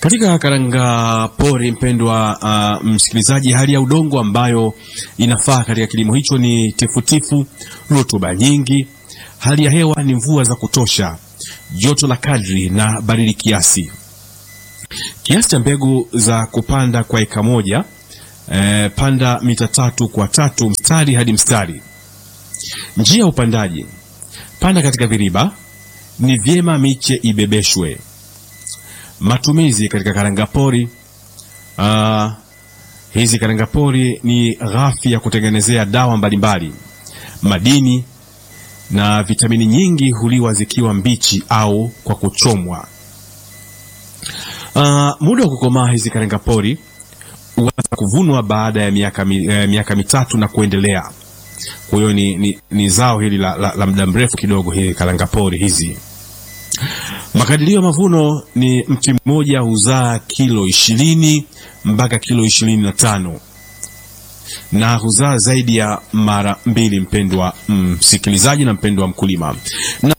Katika karanga pori, mpendwa uh, msikilizaji, hali ya udongo ambayo inafaa katika kilimo hicho ni tifutifu, rutuba nyingi, hali ya hewa ni mvua za kutosha, joto la kadri na baridi kiasi. Kiasi cha mbegu za kupanda kwa eka moja, eh, panda mita tatu kwa tatu mstari hadi mstari. Njia ya upandaji, panda katika viriba, ni vyema miche ibebeshwe. Matumizi katika karangapori. Uh, hizi karangapori ni ghafi ya kutengenezea dawa mbalimbali. Madini na vitamini nyingi huliwa zikiwa mbichi au kwa kuchomwa. Uh, muda wa kukomaa hizi karangapori huanza kuvunwa baada ya miaka, mi, eh, miaka mitatu na kuendelea. Kwa hiyo ni, ni, ni zao hili la, la, la muda mrefu kidogo hili karangapori hizi. Makadirio ya mavuno ni mti mmoja huzaa kilo ishirini mpaka kilo ishirini na tano na huzaa zaidi ya mara mbili, mpendwa msikilizaji na mpendwa mkulima na